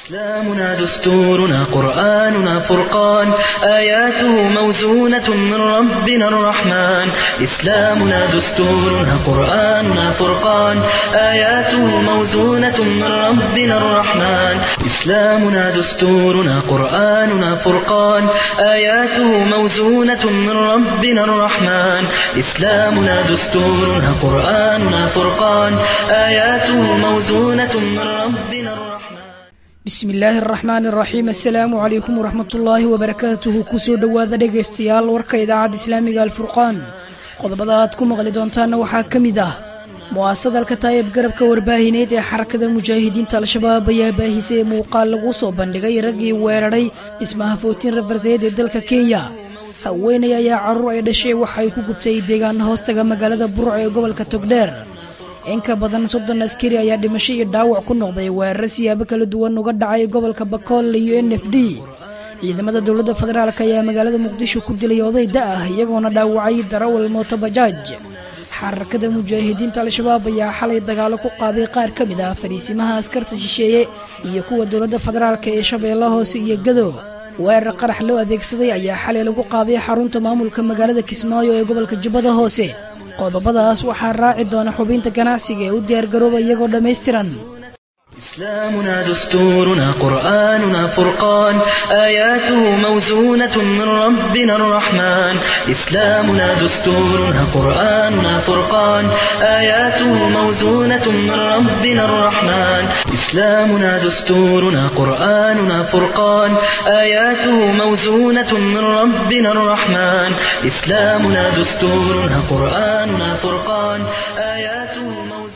إسلامنا دستورنا قرآننا فرقان آياته موزونة من ربنا الرحمن إسلامنا دستورنا قرآننا فرقان آياته موزونة من ربنا الرحمن إسلامنا دستورنا قرآننا فرقان آياته موزونة من ربنا الرحمن إسلامنا دستورنا قرآننا فرقان آياته موزونة من ربنا الرحمن bismi illaahi araxmaan iraxiim assalaamu calaykum waraxmatullaahi wabarakaatuhu kusoo dhowaada dhegaystayaal warka idaacadda islaamiga alfurqaan qodobada aad ku maqli doontaana waxaa ka mid ah mu'aasadalka taayib garabka warbaahineed ee xarakada mujaahidiinta al-shabaab ayaa baahisay ee muuqaal lagu soo bandhigay raggii weeraray dhismaha footiin rafarseed ee dalka kenya haweenay ayaa carruur ay dhashay waxa ay ku gubtay deegaana hoostaga magaalada burc ee gobolka togdheer in ka badan soddon askari ayaa dhimasho iyo dhaawac ku noqday weeraro siyaabo kala duwan uga dhacay gobolka bakool iyo n f d ciidamada dowladda federaalk ayaa magaalada muqdisho ku dilay oday da ah iyagoona dhaawacay darawal mootobajaaj xarakada mujaahidiinta al-shabaab ayaa xalay dagaalo ku qaaday qaar ka mid ah fariisimaha askarta shisheeye iyo kuwa dowladda federaalk ee shabeella hoose iyo gado weerar qarax loo adeegsaday ayaa xalay lagu qaaday xarunta maamulka magaalada kismaayo ee gobolka jubbada hoose qodobadaas waxaa raaci doona xubinta ganacsiga ee u diyaargarooba iyagoo dhammaystiran إسلامنا دستورنا قرآننا فرقان آياته موزونة من ربنا الرحمن إسلامنا دستورنا قرآننا فرقان آياته موزونة من ربنا الرحمن إسلامنا دستورنا قرآننا فرقان آياته موزونة من ربنا الرحمن إسلامنا دستورنا قرآننا فرقان آياته موزونة من ربنا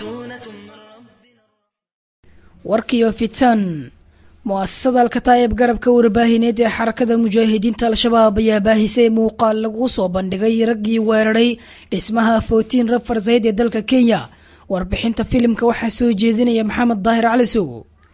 warkiyo fitan mu'asasada alkataayib garabka warbaahineed ee xarakada mujaahidiinta al-shabaab ayaa baahisay muuqaal lagu soo bandhigay raggii weeraray dhismaha footiin rafarsayd ee dalka kenya warbixinta filimka waxaa soo jeedinaya maxamed daahir calisow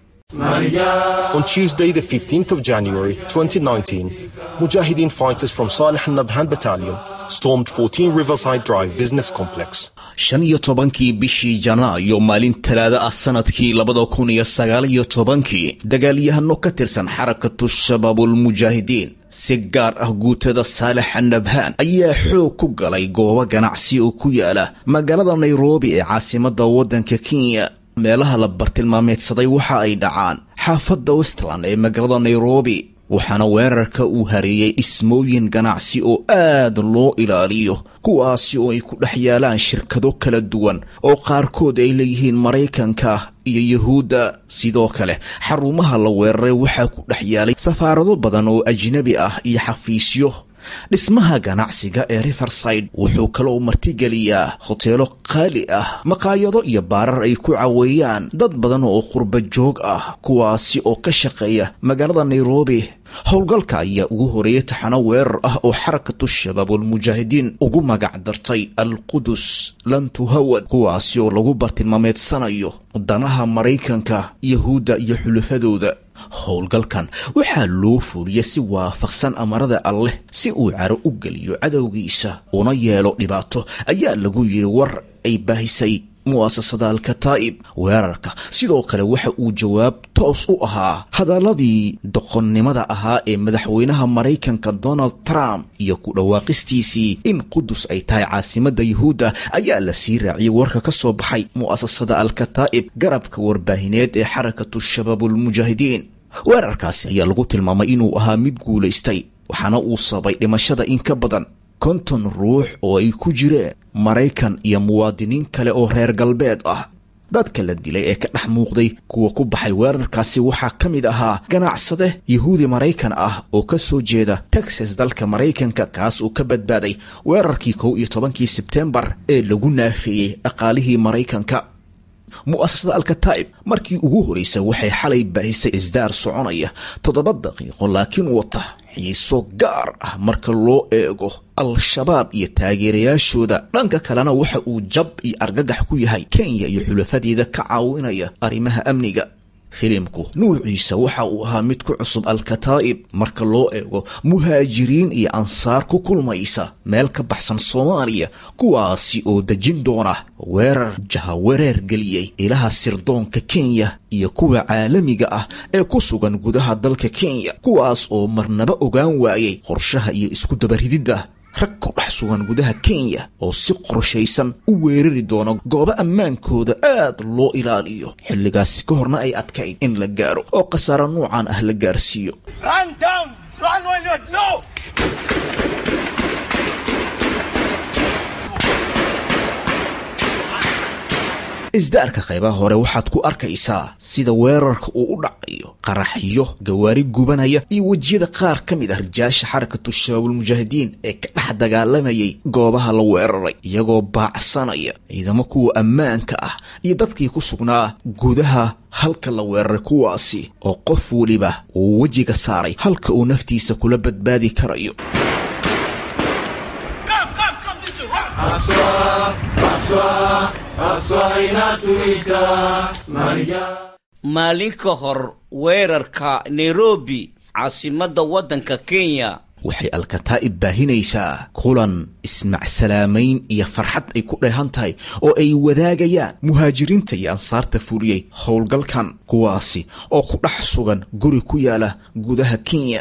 On Tuesday, the 15th of January 2019, Mujahideen fighters from Salih al-Nabhan Battalion stormed 14 Riverside Drive Business Complex. shan iyo tobankii bishii janaayo maalin talaada ah sanadkii labada kun iyo sagaal iyo tobankii dagaalyahano ka tirsan xarakatu shabaabulmujaahidiin si gaar ah guutada saalex nabhaan ayaa xoog ku galay goobo ganacsi oo ku yaala magaalada nairobi ee caasimada waddanka kenya meelaha la bartilmaameedsaday waxa ay dhacaan xaafadda westland ee magaalada nairobi waxaana weerarka uu hareeyey dhismooyin ganacsi oo aad loo ilaaliyo kuwaasi oo ay ku dhex yaalaan shirkado kala duwan oo qaarkood ay leeyihiin maraykanka iyo yuhuudda sidoo kale xarumaha la weeraray waxaa ku dhex yaalay safaarado badan oo ajnabi ah iyo xafiisyo dhismaha ganacsiga ee riverside wuxuu kaloo martigeliyaa hoteelo qaali ah maqaayado iyo baarar ay ku caweeyaan dad badan oo qurba joog ah kuwaasi oo ka shaqeeya magaalada nairobi howlgalka ayaa ugu horeeyay taxano weerar ah oo xarakatu shabaabulmujaahidiin ugu magac dartay alqudus lantuhawad kuwaasi oo lagu bartilmaameedsanayo danaha maraykanka yahuudda iyo xulafadooda howlgalkan waxaa loo fuuliyay si waafaqsan amarada alleh si uu caro u geliyo cadowgiisa una yeelo dhibaato ayaa lagu yidhi war ay baahisay mu'asasada alkataa'ib weerarka sidoo kale waxa uu jawaab toos u ahaa hadaladii doqonnimada ahaa ee madaxweynaha maraykanka donald trump iyo ku dhawaaqistiisii in qudus ay tahay caasimadda yuhuudda ayaa la sii raaciyey warka ka soo baxay mu'asasada alkataa'ib garabka warbaahineed ee xarakatu shabaabulmujaahidiin weerarkaasi ayaa lagu tilmaamay inuu ahaa mid guulaystay waxaana uu sabay dhimashada in ka badan konton ruux oo ay ku jireen maraykan iyo muwaadiniin kale oo reer galbeed ah dadka la dilay ee ka dhex muuqday kuwa ku baxay weerarkaasi waxaa ka mid ahaa ganacsade yahuudi maraykan ah oo ka soo jeeda texas dalka maraykanka kaas uu ka badbaaday weerarkii kow iyo tobankii sebtembar ee lagu naafeeyey dhaqaalihii maraykanka mu'asasada alkataa'ib markii ugu horreysay waxay xalay baahisay isdaar soconaya toddoba daqiiqo laakiin wata xiiso gaar ah marka loo eego al-shabaab iyo taageerayaashooda dhanka kalena waxa uu jab iyo argagax ku yahay kenya iyo xulafadeeda ka caawinaya arrimaha amniga filimku nuuciisa waxa uu ahaa mid ku cusub alkataa'ib marka loo eego muhaajiriin iyo ansaar ku kulmaysa meel ka baxsan soomaaliya kuwaasi oo dejin doona weerar jahawareer geliyey ilaha sirdoonka kenya iyo kuwa caalamiga ah ee ku sugan gudaha dalka kenya kuwaas oo marnaba ogaan waayey qorshaha iyo isku dabarididda rag ku dhex sugan gudaha kenya oo si qorshaysan u weerari doona goobo ammaankooda aad loo ilaaliyo xilligaasi ka horna ay adkayd in la gaaro oo khasaaro nuucan ah la gaarsiiyo isdaarka qaybaha hore waxaad ku arkaysaa sida weerarka uu u dhacayo qaraxyo gawaari gubanaya iyo wejiyada qaar ka mid ah rijaasha xarakatu shabaabulmujaahidiin ee ka dhex dagaalamayay goobaha la weeraray iyagoo baacsanaya ciidamo kuwa ammaanka ah iyo dadkii ku sugnaa gudaha halka la weeraray kuwaasi oo qof weliba uu wejiga saaray halka uu naftiisa kula badbaadi karayo maalin ka hor weerarka nairobi caasimadda waddanka kenya waxay alkataa'ib baahinaysaa kulan ismacsalaamayn iyo farxad ay ku dheehan tahay oo ay wadaagayaan muhaajiriinta iyo ansaarta fuliyey howlgalkan kuwaasi oo ku dhex sugan guri ku yaala gudaha kenya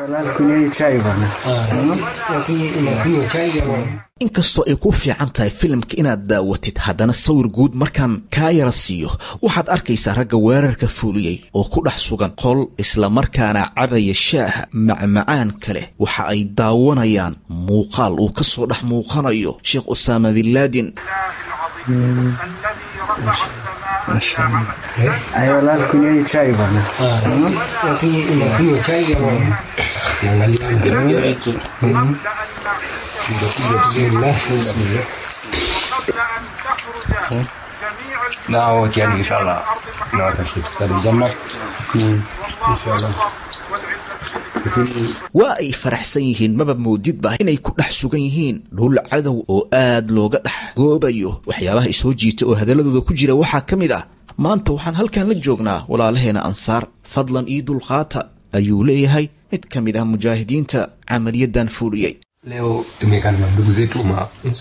inkastoo ay ku fiican tahay filimka inaad daawatid haddana sawir guud markaan kaa yara siiyo waxaad arkaysaa ragga weerarka fuuliyey oo ku dhex sugan qol islamarkaana cabaya shaaha macmacaan kale waxa ay daawanayaan muuqaal uu ka soo dhex muuqanayo sheekh usaama binlaadin دعوة يعني إن شاء الله نعرف تختار الجنة إن شاء الله waa ay faraxsan yihiin maba moodidba inay ku dhex sugan yihiin dhul cadow oo aad looga dhex goobayo waxyaabaha isoo jiita oo hadalladooda ku jira waxaa ka mid ah maanta waxaan halkan la joognaa walaalaheena ansaar fadlan ii dulqaata ayuu leeyahay mid ka mid ah mujaahidiinta camaliyadan fuuliyey leo tumekaa na ndugu zetu ma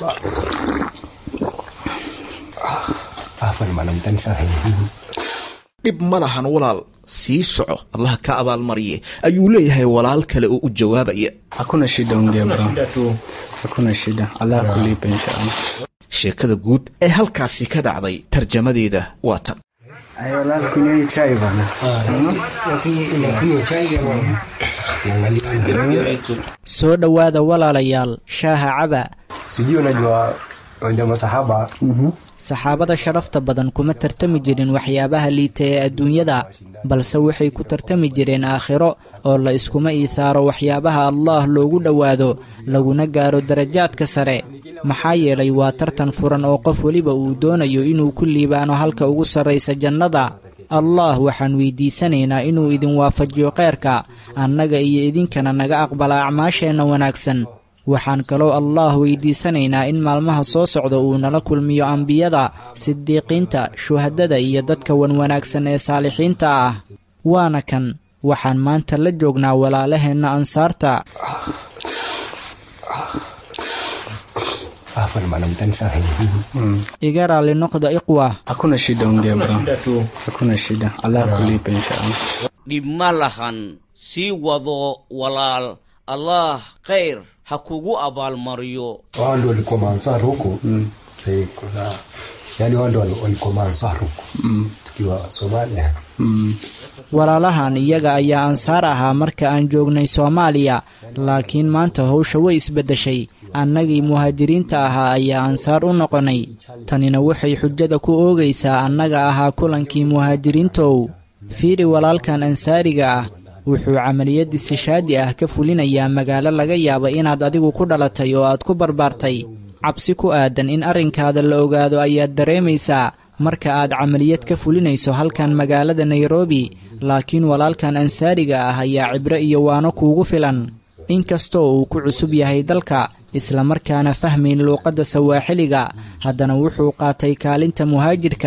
afan maana mtani sana dhib ma lahan walaal sii soco allah ka abaalmariye ayuu leeyahay walaal kale oo u jawaabaya Hakuna shida ongea bro. Hakuna shida. Allah kulipa inshallah. sheekada guud ee halkaasi ka dhacday tarjamadeeda waa tan soo dhowaada walaalayaal shaaha caba sijui unajua unajua masahaba saxaabada sharafta badan kuma tartami jirin waxyaabaha liita ee adduunyada balse waxay ku tartami jireen aakhiro oo la iskuma iihaaro waxyaabaha allaah loogu dhowaado laguna gaaro darajaadka sare maxaa yeelay waa tartan furan oo qof weliba uu doonayo inuu ku liibaano halka ugu sarraysa jannada allaah waxaan weydiisanaynaa inuu idin waafajiyo kheyrka annaga iyo idinkana naga aqbala acmaasheenna wanaagsan waxaan kaloo allaah weydiisanaynaa in maalmaha soo socda uu nala kulmiyo ambiyada sidiiqiinta shuhadada iyo dadka wanwanaagsan ee saalixiinta ah waana kan waxaan maanta la joognaa walaalaheenna ansaarta afan maana mtani sana iga raalli noqda iqwa Hakuna shida ongea bro. Hakuna shida. Allah kulipa inshallah. dhib ma lahan sii wado walaal allaah khayr ha kugu abaalmariyo wao ndio walikuwa maansar huko Eh, kuna yani wao ndio wali- walikuwa maansar huko tukiwa Somalia walaalahan iyaga ayaa ansaar ahaa marka aan joognay soomaaliya laakiin maanta howsha way isbeddeshay annagii muhaajiriinta ahaa ayaa ansaar u noqonnay tanina waxay xujada ku oogaysaa annaga ahaa kulankii muhaajiriintow fiiri walaalkan ansaariga ah wuxuu camaliyad istishaadi ah ka fulinayaa magaalo laga yaabo inaad adigu ku dhalatay oo aad ku barbaartay cabsi ku aadan in arrinkaada la ogaado ayaad dareemaysaa marka aad camaliyad ka fulinayso halkan magaalada nairobi laakiin walaalkan ansaariga ah ayaa cibro iyo waano kuugu filan inkastoo uu ku cusub yahay dalka islamarkaana fahmayn luuqadda sawaaxiliga haddana wuxuu qaatay kaalinta muhaajirka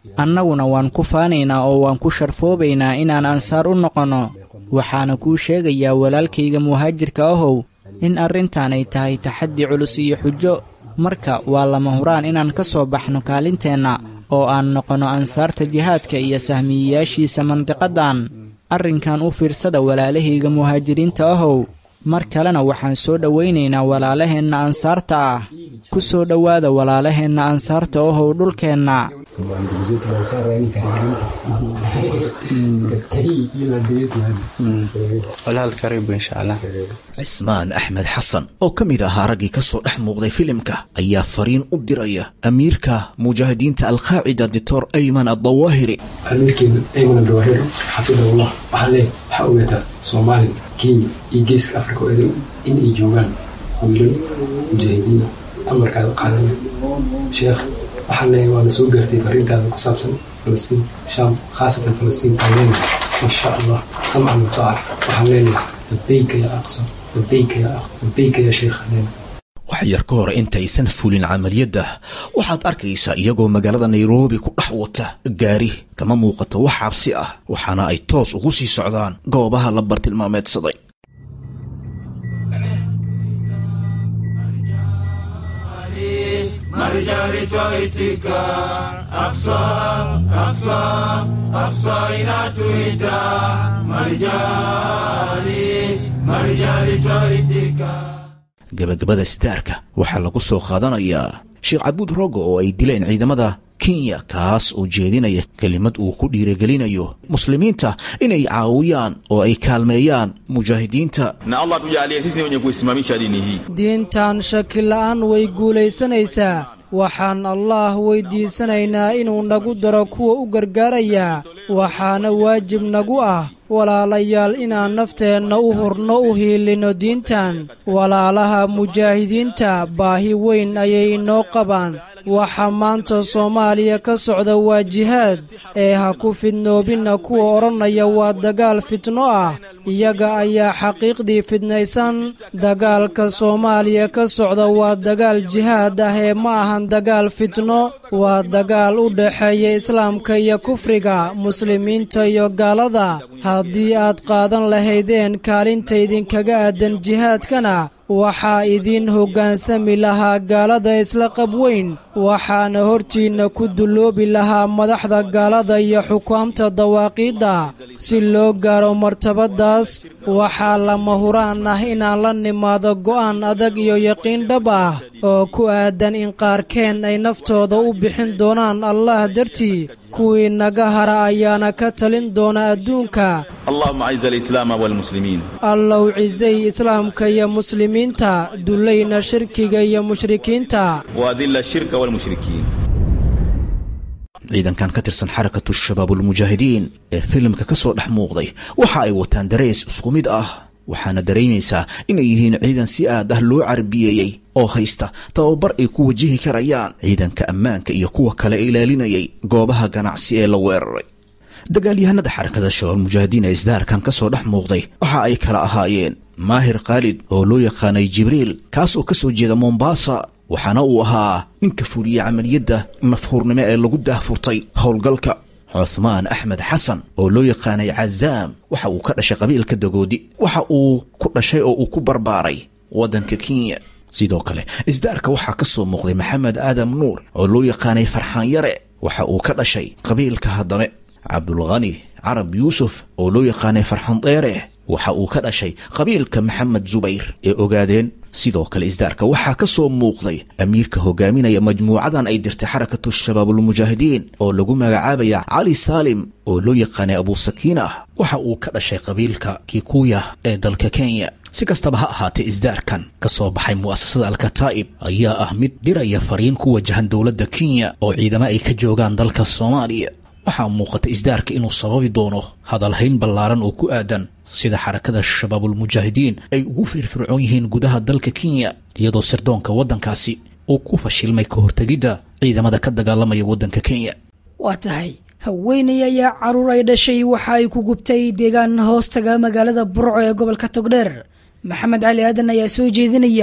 annaguna waan ku faanaynaa oo waan ku sharfoobaynaa inaan ansaar u noqonno waxaana kuu sheegayaa walaalkayga muhaajirka ahow in arrintan ay tahay taxaddi culus iyo xujo marka waa lama huraan inaan ka soo baxno kaalinteenna oo aan noqonno ansaarta jihaadka iyo sahmiyeyaashiisa mandiqaddan arrinkan u fiirsada walaalahayga muhaajiriinta ahow mar kalena waxaan soo dhowaynaynaa walaalaheenna ansaarta ah ku soo dhowaada walaalaheenna ansaarta ahow dhulkeenna ndugu zetu Ansar yani karibuni katika hii ila ndio yetu yani walaal karibu insha allah cismaan axmed xasan oo ka mid ahaa raggii ka soo dhex muuqday filimka ayaa fariin u diraya amiirka mujaahidiinta alqaacida doctor ayman addawaahiri amiirkeena ayman abdawahir xafidahullah waxaa lee waxaa ogaataa soomaaliya kenya iyo geeska africa oo idin in ay joogaan wiilal mujaahidiina amarkaada qaadana sheekh waxaa leeyahay waana soo gaartay fariintaada ku saabsan falastiin shaam khaasatan falastiin waxaan leenahay insha allah samcan wataaca waxaan leenahay labeyka ya aqsa labeyka ya aq labeyka ya sheekh leenahay wax yar ka hor intaysan fulin camaliyadda waxaad arkaysaa iyagoo magaalada nairobi ku dhex wata gaari kama muuqato wax cabsi ah waxaana ay toos ugu sii socdaan goobaha la bartilmaameedsaday Marijali twaitika Aksa, Aksa, Aksa inatuita Marijali, Marijali twaitika gabagabada sitaarka waxaa lagu soo qaadanayaa sheekh cabuud rogo oo ay dileen ciidamada kenya kaas oo jeedinaya kelimad uu ku dhiirigelinayo muslimiinta inay caawiyaan oo ay kaalmeeyaan mujaahidiinta na allah tujalie sisi ni wenye kuisimamisha dini hii diintan shaki la'aan way guulaysanaysaa waxaan allaah weyddiisanaynaa inuu nagu daro kuwa u gargaarayaa waxaana waajib nagu ah walaalayaal inaan nafteenna u hurno u hiilinno diintan walaalaha mujaahidiinta baahi weyn ayay inoo qabaan waxa maanta soomaaliya ka socda waa jihaad ee ha ku fidnoobinna kuwa odhanaya waa dagaal fitno ah iyaga ayaa xaqiiqdii fidnaysan dagaalka soomaaliya ka socda waa dagaal jihaad ah ee ma ahan dagaal fitno waa dagaal u dhexeeya islaamka iyo kufriga muslimiinta iyo gaalada haddii aad qaadan lahaydeen kaalinta idinkaga aadan jihaadkana waxaa idiin hoggaansami lahaa gaalada isla qab weyn waxaana hortiinna ku dulloobi lahaa madaxda gaalada iyo xukaamta dawaaqiidda si loo gaaro martabaddaas waxaa lama huraan ah inaan la nimaado go'aan adag iyo yaqiin dhab ah oo ku aadan in qaarkeen ay naftooda u bixin doonaan allah dartii kuwii naga hara ayaana ka talin doona adduunka اللهم اعز الاسلام والمسلمين allow cisay islaamka iyo muslimiinta dullayna shirkiga iyo mushrikiinta واذل الشرك والمشركين ciidankan ka tirsan xarakatu shabaabulmujaahidiin ee filimka ka soo dhex muuqday waxa ay wataan dareys isku mid ah waxaana dareemaysaa inay yihiin ciidan si aad ah loo carbiyeeyey oo haysta tababar ay ku wajihi karayaan ciidanka ammaanka iyo kuwa kale ilaalinayay goobaha ganacsi ee la weeraray dagaalyahanada xarakada shabaabulmujaahidiin ee isdaarkan ka soo dhex muuqday waxa ay kala ahaayeen maahir khaalid oo loo yaqaanay jibriil kaas oo ka soo jeeda mombasa waxaana uu ahaa ninka fuliyey camaliyadda mafhuurnimo ee lagu daahfurtay howlgalka cuthmaan axmed xasan oo loo yaqaanay cazaam waxa uu ka dhashay qabiilka dagoodi waxa uu ku dhashay oo uu ku barbaaray waddanka kenya sidoo kale isdaarka waxaa ka soo muuqday maxamed aadam nuur oo loo yaqaanay farxaan yare waxa uu ka dhashay qabiilka haddame cabdulkhani carab yuusuf oo loo yaqaanay farxan dheere waxa uu ka dhashay qabiilka maxamed zubayr ee ogaadeen sidoo kale isdaarka waxaa ka soo muuqday amiirka hogaaminaya majmuucadan ay dirtay xarakatu shabaabulmujaahidiin oo lagu magacaabaya cali saalim oo loo yaqaanay abuusakiina waxa uu ka dhashay qabiilka kikuya ee dalka kenya si kastaba ha ahaatee isdaarkan ka soo baxay mu'asasada alkataa'ib ayaa ah mid diraya fariin ku wajahan dowladda kenya oo ciidamo ay ka joogaan dalka soomaaliya waxaa muuqata isdaarka inuu sababi doono hadalhayn ballaaran oo ku aadan sida xarakada shabaabulmujaahidiin ay ugu firfircoon yihiin gudaha dalka kenya iyadoo sirdoonka waddankaasi uu ku fashilmay ka hortegidda ciidamada ka dagaalamaya waddanka kenya waa tahay haweenay ayaa caruur ay dhashay waxa ay ku gubtay deegaan hoostaga magaalada burco ee gobolka togdheer maxamed cali aadan ayaa soo jeedinaya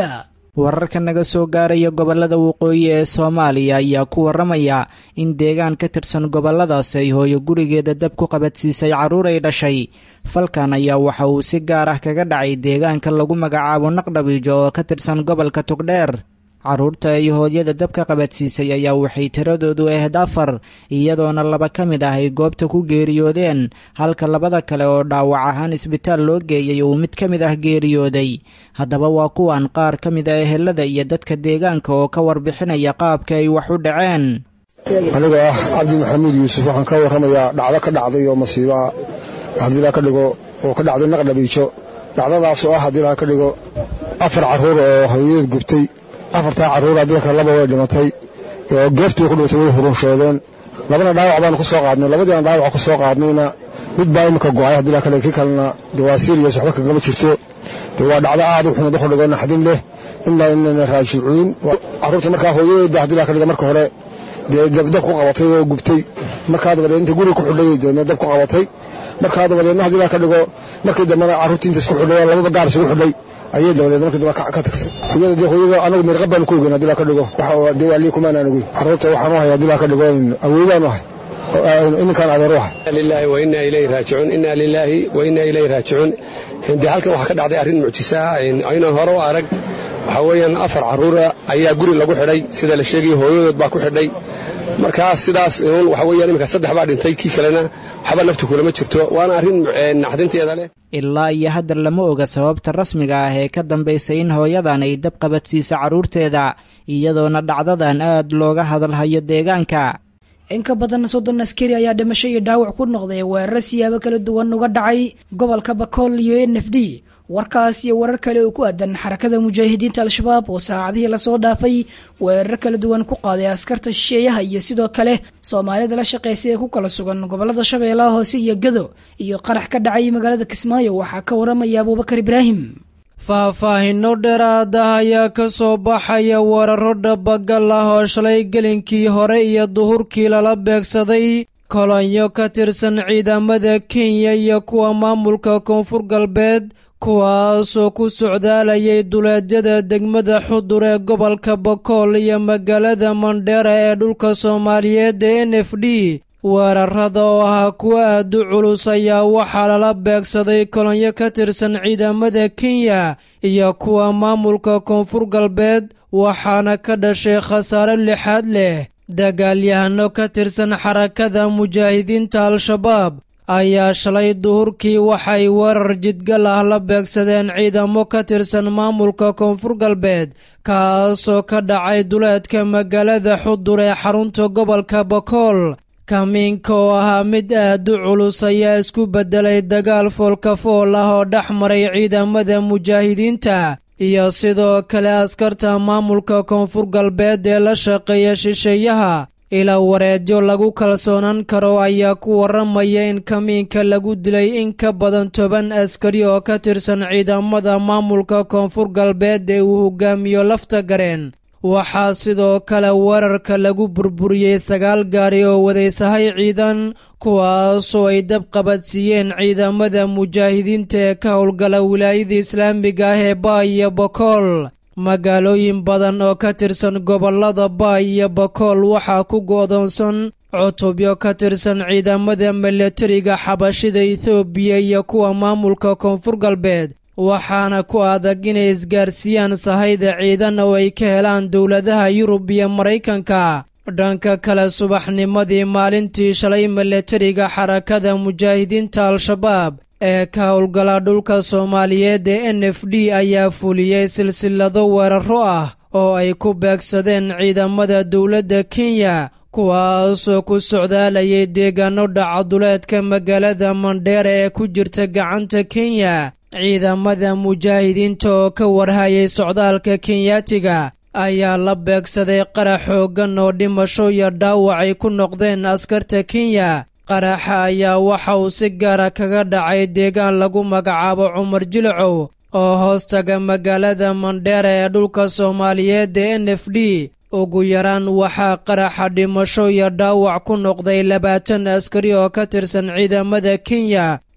wararka naga soo gaaraya gobollada waqooyi ee soomaaliya ayaa ku warramaya in deegaan ka tirsan gobolladaasi ay hooyo gurigeeda dab ku qabadsiisay carruur ay dhashay falkan ayaa waxa uu si gaar ah kaga dhacay deegaanka lagu magacaabo naqdhabiijo oo ka tirsan gobolka togdheer carruurta ay hooyada dabka qabadsiisay ayaa waxay tiradoodu ahayd afar iyadoona laba ka mid ah ay goobta ku geeriyoodeen halka labada kale oo dhaawac ahaan isbitaal loo geeyay uu mid ka mid ah geeriyooday haddaba waa kuwan qaar ka mid ah ehelada iyo dadka deegaanka oo ka warbixinaya qaabka ay wax u dhaceen aniga ah cabdi maxamuud yuusuf waxaan ka warramayaa dhacdo ka dhacday oo masiiboa haddii laa ka dhigo oo ka dhacday naqdhabiijo dhacdadaas oo ah haddii laa ka dhigo afar carruur oo hooyadeed gubtay afartaa carruura dalka laba way dhimatay oo goobtii ku dhimatay way hurunshoodeen labana dhaawac baanu ku soo qaadnay labadiina dhaawac ku soo qaadnayna mid baa imika go'ay haddii laa ka dhigo kii kalena dee waa siiriyas waxba kagama jirto dee waa dhacdo aad u xumad wuxuu dhigo naxdin leh ilaa inayna raajicuun carruurta markaa hooyadeeda haddii laa ka dhigo marka hore dee dab ku qabatay oo gubtay markaa dabadeed inta guriga ku xidhay deedna dab ku qabatay markaa dabadeedna haddii laa ka dhigo markii dambena carruurtii inta isku xidhay oo lababa gaar isugu xidhay ayay dabadeed markii dambe ka tagtay iyada dee hooyada anagu mirqab baanu ku ogeyn haddii laa ka dhigo waxa dee waa lii kumaanaan ogeyn carruurta waxaan u hay haddii laa ka dhigo awoodaan u hay ininkaan adeer u hay lillahi wa inna ilayhi raajicuun inna lillahi wa inna ilayhi raajicuun dee halkan waxaa ka dhacday arrin mucjisa aynan hore u arag waxaa weeyaan afar carruura ayaa guri lagu xidhay sida la sheegaya hooyadood baa ku xidhay markaa sidaas uun waxa weeyaan iminka saddex baa dhintay kii kalena waxba naftu kulama jirto waana arrin naxdinteeda leh ilaa iyo hadda lama oga sababta rasmiga ah ee ka dambaysay in hooyadan ay dab qabadsiisa carruurteeda iyadoona dhacdadan aad looga hadalhayo deegaanka in ka badan soddon askari ayaa dhimasho iyo dhaawac ku noqday weeraro siyaabo kala duwan uga dhacay gobolka bakool iyo n f d warkaas iyo warar kale oo ku aadan xarakada mujaahidiinta al-shabaab oo saacadihii lasoo dhaafay weerar kala duwan ku qaaday askarta shisheeyaha iyo sidoo kale soomaalida la shaqeysay ee ku kala sugan gobolada shabeellaha hoose iyo gado iyo qarax ka dhacay magaalada kismaayo waxaa ka waramaya abuubakar ibraahim faahfaahinno dheeraada ayaa ka soo baxaya weeraro dhabagal ah oo shalay gelinkii hore iyo duhurkii lala beegsaday kolonyo ka tirsan ciidamada kenya iyo kuwa maamulka koonfur galbeed kuwaasoo ku socdaalayay duleedyada degmada xudur ee gobolka bakool iyo magaalada mandheera ee dhulka soomaaliyeed ee n f d weerarada oo ahaa kuwa aad u culus ayaa waxaa lala beegsaday kolonyo ka tirsan ciidamada kenya iyo kuwa maamulka koonfur galbeed waxaana ka dhashay khasaare lixaad leh dagaalyahano ka tirsan xarakada mujaahidiinta al-shabaab ayaa shalay duhurkii waxay weerar jidgal ah la beegsadeen ciidamo ka tirsan maamulka koonfur galbeed kaasoo ka dhacay duleedka magaalada xudur ee xarunta gobolka bakool kamiinka oo ahaa mid aad u culus ayaa isku beddelay dagaal foolkafool ah oo dhex maray ciidamada mujaahidiinta iyo sidoo kale askarta maamulka koonfur galbeed ee la shaqeeya shisheeyaha ilaa wareedyo lagu kalsoonaan karo ayaa ku warramaya in kamiinka lagu dilay in ka badan toban askari oo ka tirsan ciidamada maamulka koonfur galbeed ee uu hogaamiyo lafta gareen waxaa sidoo kale weerarka lagu burburiyey sagaal gaari oo wadaysahay ciidan kuwaasoo ay dab qabadsiiyeen ciidamada mujaahidiinta ee ka howlgala wilaayada islaamiga ah ee baay iyo bakool magaalooyin badan oo ka tirsan gobolada baay iyo bakool waxaa ku go'doonsan cutubyo ka tirsan ciidamada milatariga xabashida ethoobiya iyo kuwa maamulka koonfur galbeed waxaana ku adag inay isgaarsiiyaan sahayda ciidan oo ay ka helaan dowladaha yurub iyo maraykanka dhanka kale subaxnimadii maalintii shalay milatariga xarakada mujaahidiinta al-shabaab ee ka howlgala dhulka soomaaliyeed ee n f d ayaa fuliyey silsilado weeraro ah oo ay ku beegsadeen ciidamada dowladda kenya kuwaasoo ku socdaalayay deegaano dhacaduleedka magaalada mandheera ee ku jirta gacanta kenya ciidamada mujaahidiinta oo ka warhayay socdaalka kenyaatiga ayaa la beegsaday qarax xooggan oo dhimasho iyo dhaawac ay ku noqdeen askarta kenya qaraxa ayaa waxa uu si gaara kaga dhacay deegaan lagu magacaabo cumar jilcow oo hoostaga magaalada mandheera ee dhulka soomaaliyeed ee n f d ugu yaraan waxaa qaraxa dhimasho iyo dhaawac ku noqday labaatan askari oo ka tirsan ciidamada kenya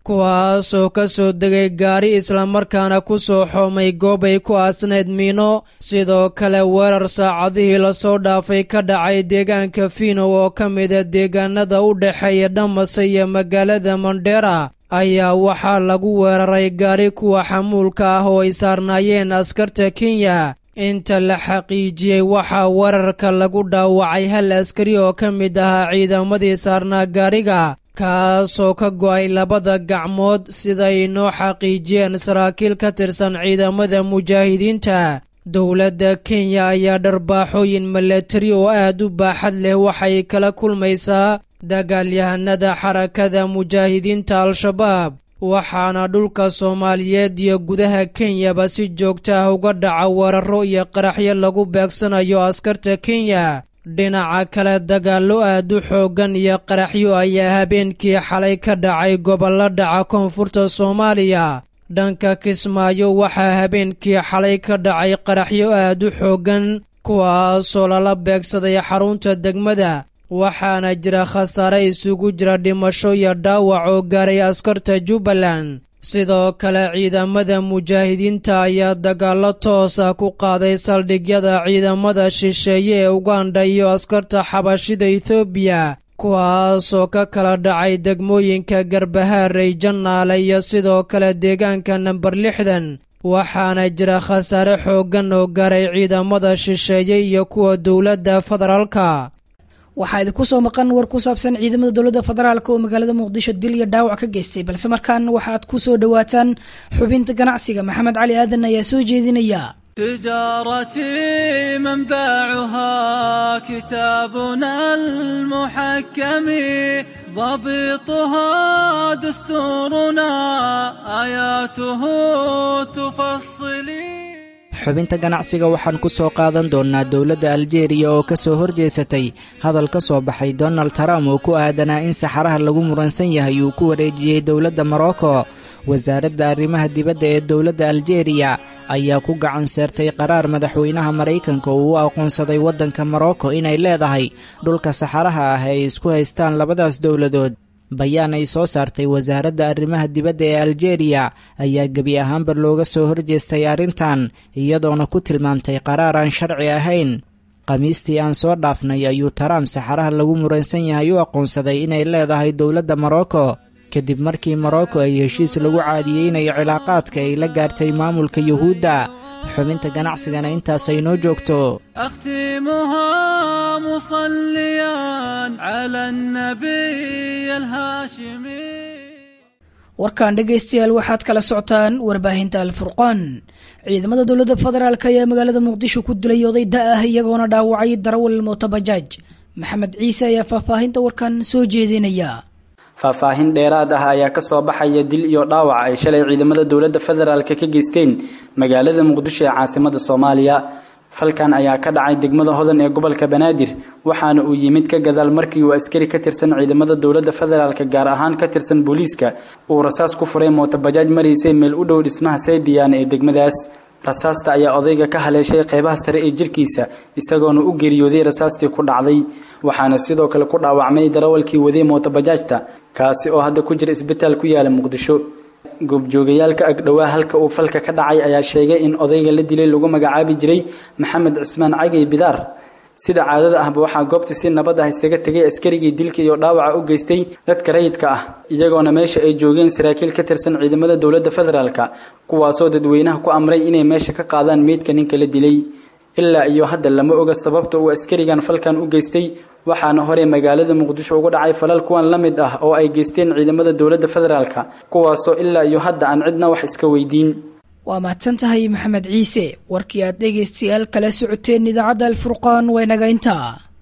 kuwaasoo ka soo degay gaari islamarkaana ku soo xoomay goob ay ku aasnayd miino sidoo kale weerar saacadihii lasoo dhaafay ka dhacay deegaanka fiinow oo ka mida deegaanada u dhexeeya dhamase iyo magaalada mandheera ayaa waxaa lagu weeraray gaari kuwa xamuulka ah oo ay saarnaayeen askarta kenya inta la xaqiijiyey waxaa weerarka lagu dhaawacay hal askari oo ka mid ahaa ciidamadii saarnaa gaariga kaasoo ka go'ay labada gacmood siday inoo xaqiijiyeen saraakiil ka tirsan ciidamada mujaahidiinta dowladda kenya ayaa dharbaaxooyin milatari oo aad u baaxad leh waxay kala kulmaysaa dagaalyahanada xarakada mujaahidiinta al-shabaab waxaana dhulka soomaaliyeed iyo gudaha kenyaba si joogta ah uga dhaca weeraro iyo qaraxyo lagu beegsanayo askarta kenya dhinaca kale dagaallo aad u xooggan iyo qaraxyo ayaa habeenkii xalay ka dhacay gobollo dhaca koonfurta soomaaliya dhanka kismaayo waxaa habeenkii xalay ka dhacay qaraxyo aad u xooggan kuwaasoo lala beegsaday xarunta degmada waxaana jira khasaare isugu jira dhimasho iyo dhaawac oo gaaray askarta jubbaland sidoo kale ciidamada mujaahidiinta ayaa dagaallo toosa ku qaaday saldhigyada ciidamada shisheeye ee uganda iyo askarta xabashida ethoobiya kuwaasoo ka kala dhacay degmooyinka garbahaarey jannaale iyo sidoo kale deegaanka namber lixdan waxaana jira khasaare xooggan oo gaaray ciidamada shisheeye iyo kuwa dowladda federaalka waxaa idinku soo maqan war ku saabsan ciidamada dowladda federaalk oo magaalada muqdisho dil iyo dhaawac ka geystay balse markaan waxaad ku soo dhowaataan xubinta ganacsiga maxamed cali aadan ayaa soo jeedinaya تجارتي منبعها كتابنا المحكم ضبطها دستورنا آياته تفصلي xubinta ganacsiga waxaan ku soo qaadan doonnaa dowladda aljeeriya oo ka soo horjeesatay hadal ka soo baxay donald trump oo ku aadanaa in saxaraha lagu muransan yahay uu ku wareejiyey dowladda morocco wasaaradda arrimaha dibadda ee dowladda aljeeriya ayaa ku gacan seertay qaraar madaxweynaha maraykanka uu u aqoonsaday waddanka morocco inay leedahay dhulka saxaraha ah ee ay isku haystaan labadaas dowladood bayaan ay soo saartay wasaaradda arrimaha dibadda ee aljeeriya ayaa gebi ahaanba looga soo horjeestay arrintan iyadoona ku tilmaamtay qaraar aan sharci ahayn khamiistii aan soo dhaafnay ayuu taraam saxaraha lagu muransan yahay u aqoonsaday inay leedahay dowladda morocco kadib markii morocco ay heshiis lagu caadiyeynayo cilaaqaadka ay la gaartay maamulka yuhuudda xubinta ganacsigana intaasay noo joogto أختمها مصليا على النبي الهاشمي warkan dhegaystayaal waxaad kala socotaan warbaahinta alfurqaan ciidamada dowladda federaalk ayaa magaalada muqdisho ku dilay oday da ah iyagoona dhaawacay darawal mootobajaaj maxamed ciise ayaa faahfaahinta warkan soo jeedinaya faahfaahin dheeraad ah ayaa ka soo baxaya dil iyo dhaawac ay shalay ciidamada dowladda federaalk ka geysteen magaalada muqdisho ee caasimada soomaaliya falkan ayaa ka dhacay degmada hodan ee gobolka banaadir waxaana uu yimid ka gadaal markii uu askari ka tirsan ciidamada dowladda federaalk gaar ahaan ka tirsan booliiska uu rasaas ku furay mootobajaaj maraysay meel u dhow dhismaha saybiyan ee degmadaas rasaasta ayaa odayga ka haleeshay qeybaha sare ee jirkiisa isagoona u geeriyooday rasaastii ku dhacday waxaana sidoo kale ku dhaawacmay darawalkii waday mootobajaajta kaasi oo hadda ku jira isbitaal ku yaala muqdisho goobjoogayaalka agdhowaa halka uu falka ka dhacay ayaa sheegay in odayga la dilay lagu magacaabi jiray maxamed cismaan cagay bidaar sida caadada ahba waxaa goobta si nabad ah isaga tegay askarigii dilka iyo dhaawaca u geystay dadka rayidka ah iyagoona meesha ay joogeen saraakiil ka tirsan ciidamada dowladda federaalka kuwaasoo dadweynaha ku amray inay meesha ka qaadaan meydka ninka la dilay ilaa iyo hadda lama oga sababta uu askarigan falkan u geystay waxaana hore magaalada muqdisho uga dhacay falal kuwan la mid ah oo ay geysteen ciidamada dowladda federaalka kuwaasoo ilaa iyo hadda aan cidna wax iska weydiin waa mahadsan tahay maxamed ciise warkii aad dhegaystayaal kala socoteen idaacadda alfurqaan waa inaga intaa